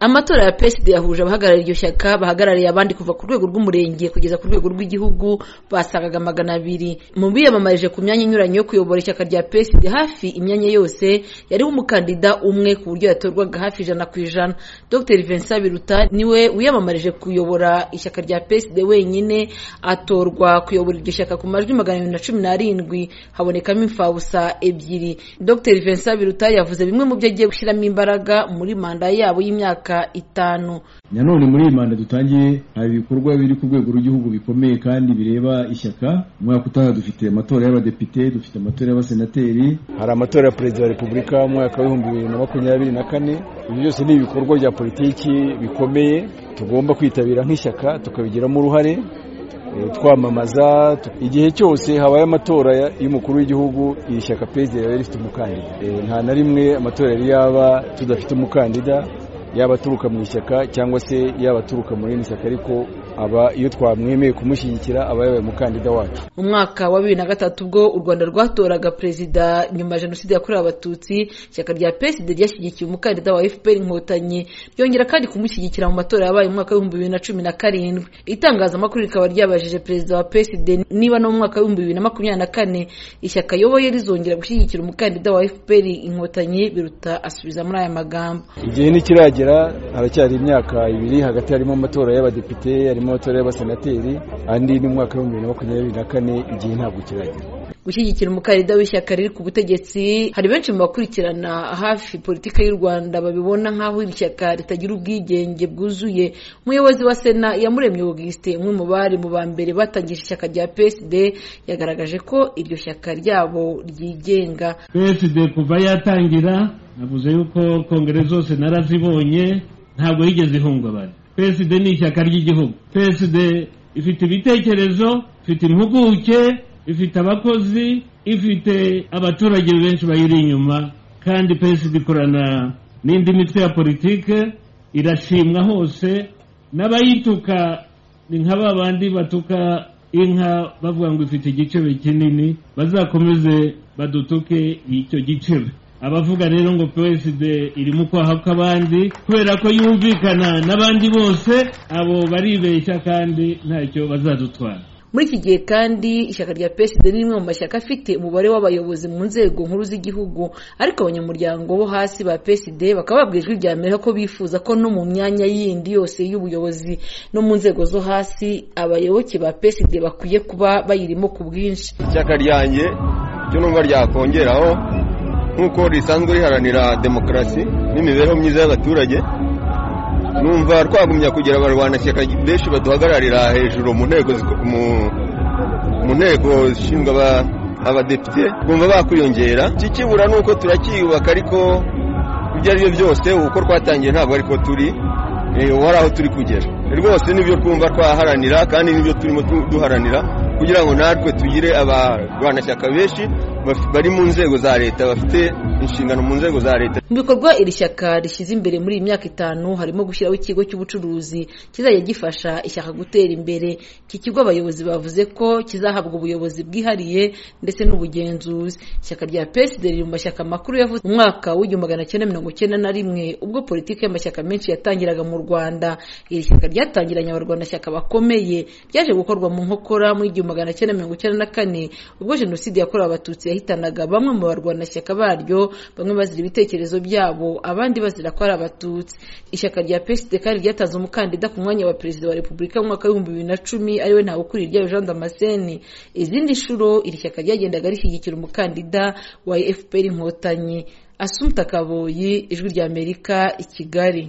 amatora ya peside yahuje abahagarariye iryo shyaka bahagarariye abandi kuva ku rwego rw'umurenge kugeza ku rwego rw'igihugu basagaga magana abiri mu biyamamarije ku myanya inyuranye yo kuyobora ishyaka rya peside hafi imyanya yose yariho umukandida umwe ku buryo yatorwaga hafi ijana ku ijana dr vincent biruta niwe wiyamamarije kuyobora ishyaka rya peside wenyine atorwa kuyobora iryo shyaka ku majwi magana abiri na cumi n'arindwi habonekamo imfabusa ebyiri dr vincent biruta yavuze bimwe mu byo agiye gushyiramo imbaraga muri manda yabo y'imyaka itanu nanone muri iyi manda dutangiye hari ibikorwa biri ku rwego rw'igihugu bikomeye kandi bireba ishyaka umwaka utaha dufite amatora y'abadepite dufite amatora y'abasenateri hari amatora ya perezida wa repubulika mu mwaka w'ibihumbi bibiri na makumyabiri na kane ibi byose ni ibikorwa bya politiki bikomeye tugomba kwitabira nk'ishyaka tukabigiramo uruhare twamamaza igihe cyose habaye amatora y'umukuru w'igihugu iri shyaka perezida riba rifite umukandida nta na rimwe amatora yari yaba tudafite umukandida yaba aturuka mu ishyaka cyangwa se yaba aturuka mu rindi shyaka ariko aba iyo twamwemeye kumushyigikira aba yabaye umukandida wacu mu mwaka wa bibiri na gatatu ubwo u rwanda rwatoraga perezida nyuma ya jenoside yakorewe abatutsi ishyaka rya peside ryashyigikiye umukandida wa fpr inkotanyi ryongera kandi kumushyigikira mu matora yabaye mu mwaka w'ibihumbi bibiri na cumi na karindwi itangazamakuru rikaba ryabajije perezida wa peside niba no mu mwaka w'ibihumbi bibiri na makumyabiri na kane ishyaka ayoboye rizongera gushyigikira umukandida wa fpr inkotanyi biruta asubiza muri aya magambo igihe ntikiragera haracyari imyaka ibiri hagati harimo amatora y'abadepite harimo amatora y'abasenateri andi n'umwaka w'ibihumbi bibiri na makumyabiri na kane igihe ntabwo kiragera gushyigikira umukandida w'ishyaka riri ku butegetsi hari benshi mu bakurikirana hafi politiki y'u rwanda babibona nk'aho iri shyaka ritagira ubwigenge bwuzuye umuyobozi wa sena yamuremye augustin umwe mu bari mu ba mbere batangije ishyaka rya psd yagaragaje ko iryo shyaka ryabo ryigenga psd kuva yatangira navuze yuko kongere zose narazibonye ntabwo yigeze ihungabana PSD ni ishyaka ry'igihugu PSD ifite ibitekerezo ifite impuguke ifite abakozi ifite abaturage benshi bayiri inyuma kandi PSD ikorana n'indi mitwe ya politike irashimwa hose n'abayituka ni nka ba bandi batuka inka bavuga ngo ifite igicebe kinini bazakomeze badutuke icyo gicebe abavuga rero ngo PSD irimo kwaha kw'abandi kubera ko yumvikana n'abandi bose abo baribeshya kandi ntacyo bazadutwara muri iki gihe kandi ishyaka rya PSD ni rimwe mu mashyaka afite umubare w'abayobozi mu nzego nkuru z'igihugu ariko abanyamuryango bo hasi ba PSD bakaba babwira ijwi rya Amerika ko bifuza ko no mu myanya yindi yose y'ubuyobozi no mu nzego zo hasi abayoboke ba PSD bakwiye kuba bayirimo ku bwinshi ishyaka ryanjye cyo numva ryakongeraho nk'uko risanzwe riharanira demokarasi n'imibereho myiza y'abaturage numva twagumya kugira abarwanashyaka benshi baduhagararira hejuru mu nteko mu nteko zishinzwe abadepite twumva bakwiyongera ikibura ni uko turacyiyubaka ariko ibyo ari byo byose uko twatangiye ntabwo ariko turi wari aho turi kugera rwose nibyo twumva twaharanira kandi nibyo turimo duharanira kugira ngo natwe tugire abarwanashyaka benshi bari mu nzego za leta bafite inshingano mu nzego za leta mu bikorwa iri shyaka rishyize imbere muri iyi myaka itanu harimo gushyiraho ikigo cy'ubucuruzi kizajya gifasha ishyaka gutera imbere iki kigo abayobozi bavuze ko kizahabwa ubuyobozi bwihariye ndetse n'ubugenzuzi ishyaka rya PSD riri mu mashyaka makuru yavuze mu mwaka w'igihumbi magana cyenda mirongo cyenda na rimwe ubwo politiki y'amashyaka menshi yatangiraga mu rwanda iri shyaka ryatangiranye abarwanashyaka bakomeye byaje gukorwa mu nkokora muri igihumbi magana cyenda mirongo icyenda na kane ubwo jenoside yakorewe abatutsi yahitanaga bamwe mu barwanashyaka baryo bamwe bazira ibitekerezo byabo abandi bazira ko ari abatutsi ishyaka rya PSD kandi ryatanze umukandida ku mwanya wa perezida wa repubulika mu mwaka w'ibihumbi bibiri na cumi ariwe ntawe ukuriye ryayo Jean Damascene izindi nshuro iri shyaka ryagendaga rishyigikira umukandida wa FPR inkotanyi Asumta Kaboyi ijwi rya Amerika i Kigali